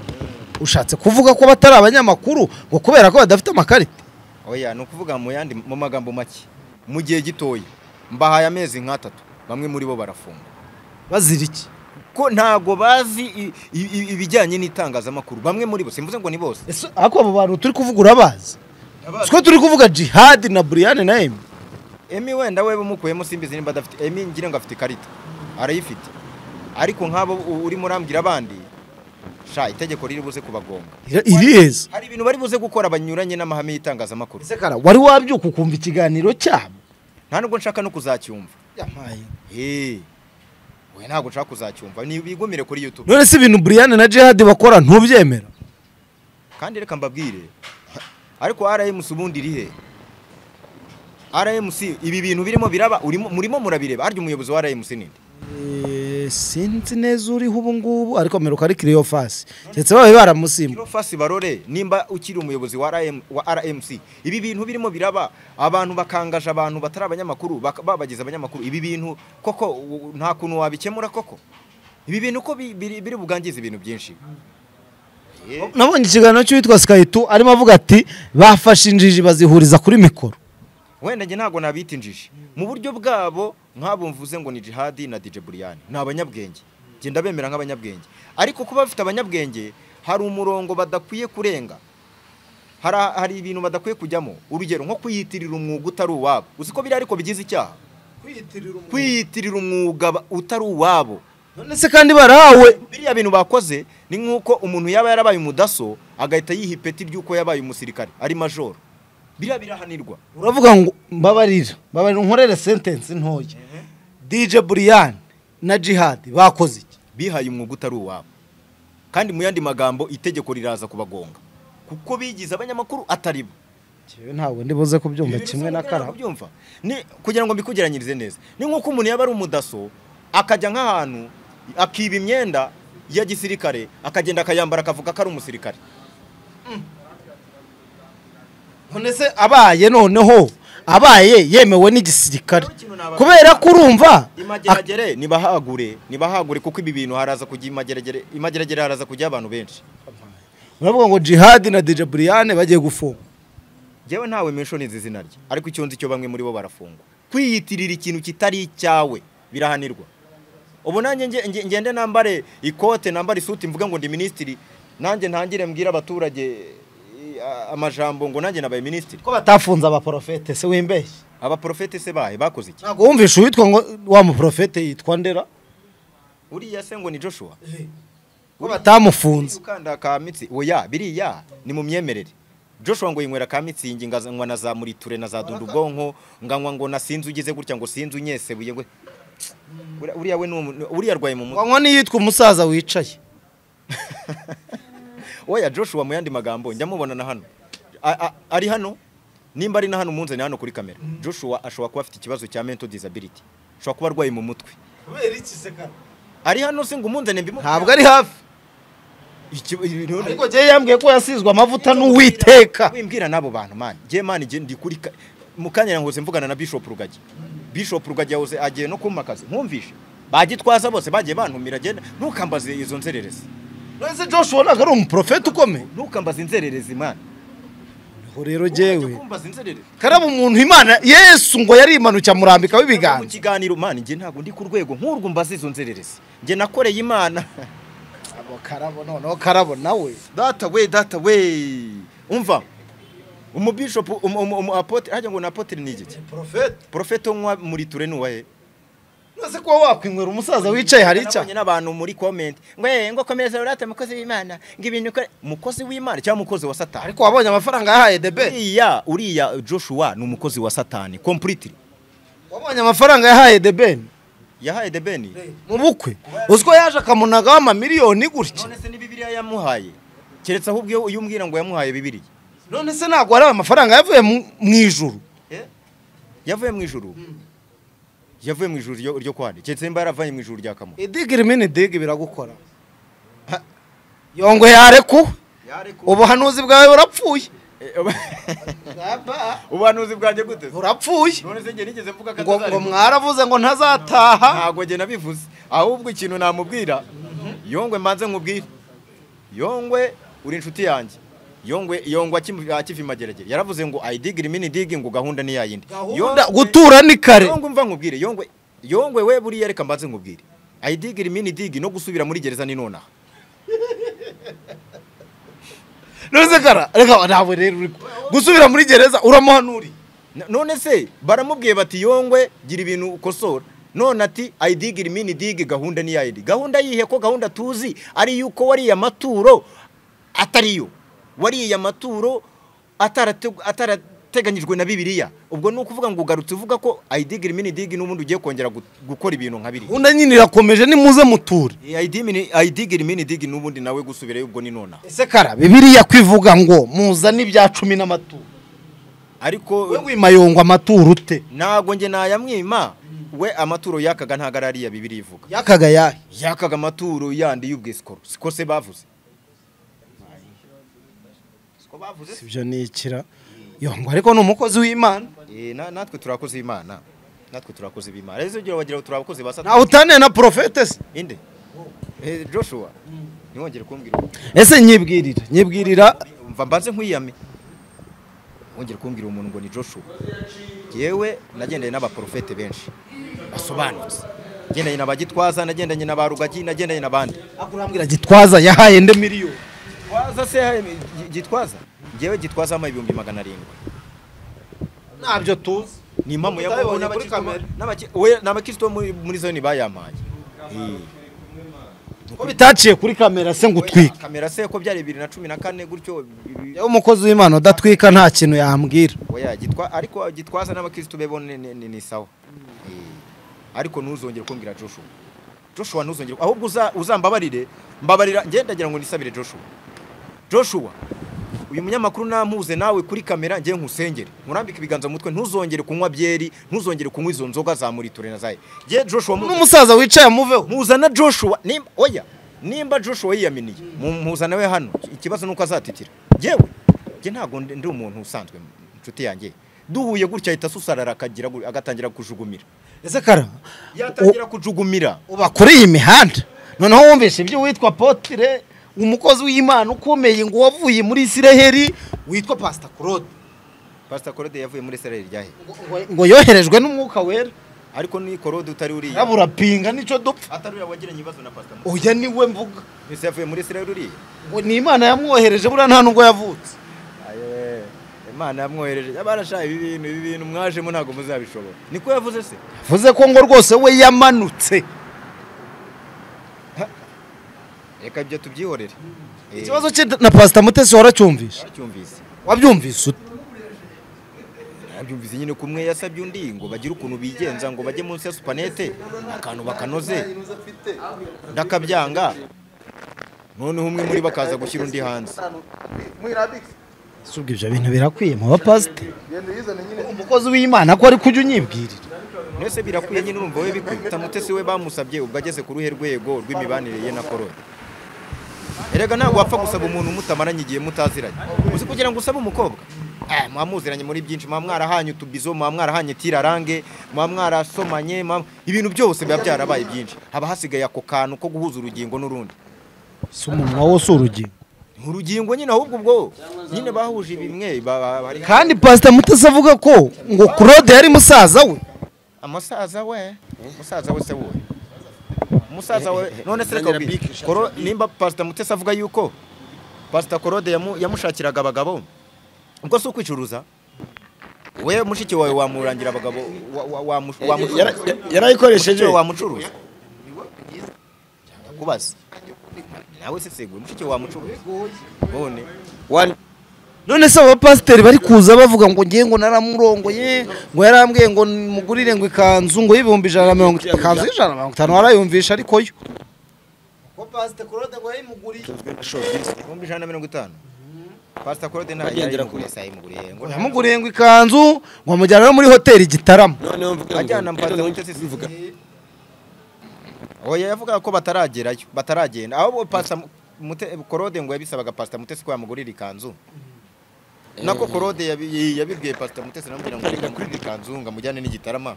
ushatse kuvuga ko batari abanyamakuru ngo kubera ko badafite amakarita oya ni ukuvuga mu yandi mu magambo make mu gihe gitoya mbahaye amezi nk'atatu bamwe muri bo barafunga bazira iki ko ntago bazi i- i- i- ibijyanye n'itangazamakuru bamwe muri bo simvuze ngo ni bose ese ariko abo bantu turi kuvuga urabazi twe turi kuvuga jihadi na buriyani na emi emi wenda we bumukuyemo simbizi nimba adafite emi ngira ngo afite ikarita arayifite ariko nk'abo u- urimo urambwira abandi sha itegeko riri buze kubagonga iriheza hari ibintu bari buze gukora banyuranye n'amahame y'itangazamakuru Ese kara wari wabyuka ukumva ikiganiro cyabo nta nubwo nshaka no kuzacyumva Eh, we ntabwo nshaka kuzacyumva ni bigumire kuri youtube none se ibintu buriyani na jihadi bakora ntubyemera kandi reka mbabwire ariko rmc ubundi irihe rmc ibi bintu birimo biraba urimo murimo murabireba arya umuyobozi wa rmc ninde sinzi neza uriho ubu ngubu ariko meruka ari kiriyo fasi ndetse babaye baramusimba Kiro fasi barore nimba ukiri umuyobozi wa, RM, wa RMC ibi bintu birimo biraba abantu bakangaje abantu batari abanyamakuru bak- babagize abanyamakuru ibi bintu koko u- u- nta kuntu wabikemura koko ibi bintu ko bi- biri, biri bugangize ibintu byinshi Eh, nabonye ikiganiro cy'uwitwa skayitu arimo avuga ati bafashe injiji bazihuriza kuri mikoro wenda njye ntabwo nabita injiji mu buryo bwabo nk'abo mvuze ngo ni jihadi na dj buriyani ni abanyabwenge njye ndabemera nk'abanyabwenge ariko kuba bafite abanyabwenge hari umurongo badakwiye kurenga hari, hari ibintu badakwiye kujyamo urugero nko kwiyitirira umwuga utari uwabo uzi ko biriya ariko bigize icyaha kwiyitirira umwuga ba- utari uwabo none se kandi barahawe biriya bintu bakoze ni nk'uko umuntu yaba yarabaye umudaso agahita yiha ipeti ry'uko yabaye umusirikare ari majoro biriya birahanirwa uravuga ngo mbabarira mbabarira unkorere sentensi ntoya dj buriyani na jihadi bakoze iki bihaye umwuga utari uwabo kandi mu yandi magambo itegeko riraza kubagonga kuko bigize abanyamakuru atari bo Njyewe ntabwo ndibuze kubyumva Ibi bisa kimwe na nk'uko ntabwo karabo ubyumva. ni kugira ngo mbikugeranyirize neza ni nk'uko umuntu yaba ari umudaso akajya nk'ahantu akiba imyenda ya gisirikare akagenda akayambara akavuga ko ari umusirikare none se abaye noneho abaye yemewe n'igisirikare Ikintu nabaza- kubera ko urumva imageragere nibahagure nibahagure kuko ibi bintu haraza kujya imageragere imageragere haraza kujya abantu benshi uravuga ngo jihadi na dj buriyane bagiye gufunga njyewe ntawe menshi nizi izina rye ariko icyo nzi cyo bamwe muri bo barafungwa kwiyitirira ikintu kitari icyawe birahanirwa ubu nanjye nge- nge- ngende nambare ikote nambare isuti mvuga ngo ndi minisitiri nanjye ntangire mbwira abaturage eh, a- amajambo ngo nanjye nabaye minisitiri ko batafunze abaporofete se wimbeshye abaprofete se bahe bakoze iki ntabwo wumvishe uwitwa ngo wa muporofete yitwa ndera uriya se ngo ni joshua ko batamufunze ukanda ka mitsi oya biriya ni mu myemerere joshua ngo yinywera ka mitsingi nganywa na za muriture na za dunda ubwonko nganywa ngo na sinzi ugize gutya ngo sinzi unyesebuye ngo Uriya- uriya we ni umu- uriya arwaye mu mutwe wanywa n'iyitwa umusaza wicaye oya joshua mu yandi magambo njya mubona na hano A- a- ari hano nimba ari na hano munzane hano kuri kamera joshua ashobora kuba afite ikibazo cya mental disability ashobora kuba arwaye mu mutwe kubera iki se kana ari hano se ngo umunzane mbimubwire ntabwo ari hafi Iki- ibi- none- ariko njyewe yambwiye ko yasizwe amavuta n'uwiteka wimbwira n'abo bantu mani njye mani njye ndi kuri ka- mu kanya yahoze mvugana na bishop rugagi bishop rugagi yahoze agiye no kumpa akazi nkumvishe bagitwaza bose bagiye bantumira agenda ntukambaze izo nzererezi ese joshua ntabwo ari umuprofeti ukomeye ntukambaze inzererezi mani niho rero njyewe kumbaza inzererezi karaba umuntu imana yesu ngo yari imanutse amurambikaho mu ibiganza kiganiro mani njye ntabwo ndi ku rwego nk'urwo mbaza izo nzererezi njye nakoreye imana abo karabo noneho karabo nawe data we data we umva umubishop umu- umu- umu apotre hajya ngo ni apotre ni igiki porofeti porofete wo muri ture ni uwahe nose kuba wakwinywera umusaza wicaye hari icyaha nabonye n'abantu muri comment ngo eh ngo komeza urate mukozi w'Imana ngo ibintu ukora mukozi w'Imana cyangwa mukozi wa satani ariko wabonye amafaranga yahaye debe uriya uriya Joshua ni umukozi wa satani completely wabonye amafaranga yahaye debeni yahaye debeni mu bukwe uziko yaje akamunagaho amamiliyoni gutya none se ni bibiliya yamuhaye keretse ahubwo iyo umbwira ngo yamuhaye bibiliya none se ntabwo hari amafaranga yavuye mu- mu ijuru yavuye mu ijuru yavuye mu ijuru ryo- ryo kwande keretse nimba yaravaye mu ijuru rya kamu idigiri mini digi biragukora Ha, yongwe yarekuwe ubuhanuzi bwawe burapfuye ubuhanuzi bwanjye gute burapfuye none se njye nigeze mvuga ko ngo ngo atazarimu- mwaravuze ngo ntazataha ntabwo njye nabivuze ahubwo ikintu namubwira yongwe mbanze nkubwire yongwe uri inshuti yanjye yongwe yongwe akim- akiva imageragere yaravuze ngo ayidigire mini digi ngo gahunda ni yayindi Gahunda- gutura ni kare yongwe mva nkubwire yongwe yongwe we buriya reka mbanze nkubwire ayidigire mini digi no gusubira muri gereza ni nonaha none kara reka ntabwo rero uri ku- gusubira muri gereza uramuhanuriye N- none se baramubwiye bati yongwe gira ibintu ukosora none ati ayidigire mini digi gahunda ni yayindi gahunda yihe ko gahunda tuzi ari yuko wariye amaturo atariyo wariye amaturo atarate- atarateganyijwe na bibiliya ubwo ni ukuvuga ngo ugarutse uvuga ko ayidigire mini digi n'ubundi ugiye kongera gu- gukora ibintu nka biriya gahunda nyine irakomeje nimuze muture ayidigire mini digi n'ubundi nawe gusubirayo ubwo ni nonaha ese kara bibiliya kwivuga ngo muzane ibya cumi n'amaturo we ariko wimayongwa amaturo ute ntabwo njye nayamwima we amaturo yakaga ntabwo ari ariya bibiliya ivuga yakaga yahe yakaga amaturo yandi y'ubwisikoro siko se bavuze siko bavuze ibyo ni ikira yongwa ariko ni umukozi w'imana Eh, na- natwe turakoze imana natwe turakoze b'imana rero ugira bagira turi abakozi ba satani ntawe utaniye na porofete se inde Eh, joshua ntiwongere kumbwira uwo- ese nyibwirira nyibwirira mva mbanze nkwiyame wongere kumbwira umuntu ngo ni joshua yewe nagendanye n'abaporofete benshi basobanutse nagendanye na bagitwaza nagendanye na ba rugagi nagendanye n'abandi akurambwira gitwaza yahaye nde miliyoni gitwaza se gi- gitwaza ngewe gitwaza ama ibihumbi magana arindwi ntabyo tuzi ni impamo ya Utabibonye Mungu kuri kamera. n'abaki- we- ni abakristo bo muri muri zone bayamaye ko bitaciye kuri kamera se ngo utwike kamera se ko byari bibiri na cumi na kane gutyo ibi- yewe umukozi w'imana udatwika nta kintu yambwira oya gitwa ariko gitwaza n'abakristo be bo ni- ni ni- ni sawa Eh, ariko ntuzongere kumbwira joshua joshua ntuzongere ahubwo uza- uzambabarire mbabarira njye ndagira ngo nisabire joshua joshua uyu munyamakuru nampuze nawe kuri kamera njye nkusengere nkurambike ibiganza mu mutwe ntuzongere kunywa byeri ntuzongere kunywa izo nzoga za muriture na zaye njye joshua mu- n'umusaza wicaye amuveho muzana joshua nimba oya nimba joshua yiyaminiye mu- muzana we hano ikibazo nuko azatitira yewe njye ntabwo ndi ndi umuntu usanzwe inshuti yanjye duhuye gutya ahita asusarara akagira gu- agatangira kujugumira ese kara yatangira kujugumira uba kuri iyi mihanda noneho wumvise ibyo witwa potire umukozi w'imana ukomeye ngo wavuye muri isiraheli witwa pasita claude pastor korode yavuye muri israel ryahe ngo- ngo- ngo yoherejwe n'umwuka wera ariko ni korode utari uriya urabura pinga nicyo dupfa atari uriya wagiranye ibibazo na pastor Moses. oya niwe mvuga mbese yavuye muri israel uriya ngo ni imana yamwohereje buriya nta nubwo yavutse Ayewe, imana yamwohereje abarashaye ibi bintu ibi bintu mwajemo ntabwo muzabishobora niko yavuze se bivuze ko ngo rwose we yamanutse reka ibyo tubyihorere Eh, ikibazo cye na pasita mutesi waracyumvishe waracyumvise wabyumvise ute Nabyumvise nyine kumwe yasabye undi ngo bagire ukuntu bigenza ngo bajye munsi ya supanete akantu bakanoze ndakabyanga noneho umwe muri bo akaza gushyira undi hanze ese ubwo ibyo bintu birakwiye mu bapasite umukozi w'imana ko ari kujya unyibwirira mbese birakwiye nyine urumva we bikubita mutesi we bamusabye ubwo ageze ku ruhe rwego rw'imibanire ye na korode erega ntabwo wapfa gusaba umuntu mutamaranye igihe mutaziranye uzi kugira ngo usabe umukobwa Eh, muba muziranye muri byinshi muba mwarahanye utubizo muba mwarahanye tirarange muba mwarasomanye muba- ibintu byose biba byarabaye byinshi haba hasigaye ako kantu ko guhuza urugingo n'urundi si umunwa wo si urugingo urugingo nyine ahubwo ubwo nyine bahuje bimwe ba- ba- bari kandi pasita mutesi avuga ko ngo claude yari musaza we amasaza we umusaza we se wowe umusaza we none se reka ubwire. Koro- nimba pasita mutesi avuga yuko pasita korode yamu- yamushakiraga abagabo ubwo si ukwicuruza we mushiki wawe wamurangira abagabo wa- wa- wamu- wamucuruza Yara- yarayikoresheje mushiki wawe wamucuruza kubaza nawe se seguye mushiki wawe wamucuruza none One- none se aba pasiteri bari kuza bavuga ngo ngiye ngo naramurongoye ngo yarambwiye ngo mugurire ngo ikanzu ngo y'ibihumbi ijana na mirongo itanu ikanzu y'ijana na mirongo itanu warayumvisha ariko yo ko pasiteri claude ngo yayimuguriye ibihumbi ijana na mirongo itanu pasita korode ntayo Bagendera yari yayimuguriye, si ayimuguriye ngo nta- yamuguriye ngo ikanzu ngo amujyana no muri hoteli gitarama noneho mvuga ngo- ajyana mpata mutesi zivuga oya yavugaga ko bataragerayo bataragenda ahubwo pasita Mute- korode ngo yabisabaga pasita mutesi ko yamugurira ikanzu nako korode yabi- yabibwiye pasita mutesi namubwira ngo reka kurira ikanzu ngo amujyane n'igitarama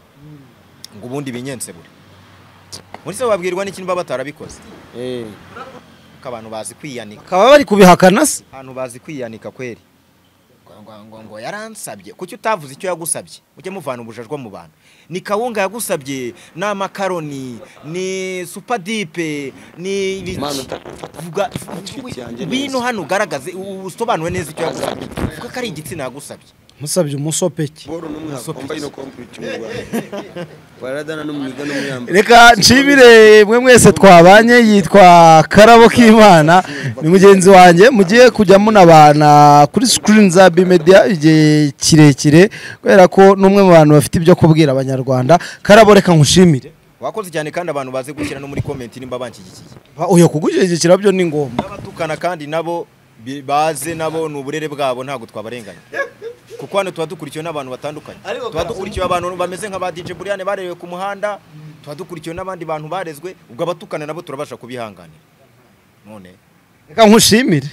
ngo ubundi binyense buri muri se wabwirwa n'ikintu baba batarabikoze Eh, ko abantu bazi kwiyanika bakaba bari kubihakana se abantu bazi kwiyanika kweri Ngo- ngo- ngo- ngo yaransabye kuki utavuze icyo yagusabye ujye muvana ubujajwa mu bantu ni kawunga yagusabye ni amakaroni ni supadipe ni ibiki? Mana utakufata. Vuga- Inshuti yanjye ngwino neza. hano ugaragaze u- usobanure neza icyo yagusabye kuko ari igitsina yagusabye musabye umusopeki Boro n'umwaka wambaye no kompiyuta Waradana n'umwiga n'umwamba. reka nshimire mwe mwese twabanye yitwa karabo k'imana ni mugenzi wanjye mugiye kujya munabana kuri sikirini za bimedia igihe kirekire kubera ko n'umwe mu bantu bafite ibyo kubwira abanyarwanda karabo reka nkushimire wakoze cyane kandi abantu bazi gushyira no muri komenti nimba banshyigikiye Ba- oya kugushyigikira byo ni ngombwa n'abatukana kandi nabo bi- baze nabo ni uburere bwabo ntabwo twabarenganya kuko hano tuba dukurikiwe n'abantu batandukanye tuba dukurikiwe abantu bameze nka ba DJ Buriyane barerewe ku muhanda tuba dukurikiwe n'abandi bantu barezwe ubwo abatukana nabo turabasha kubihanganira none reka nkushimire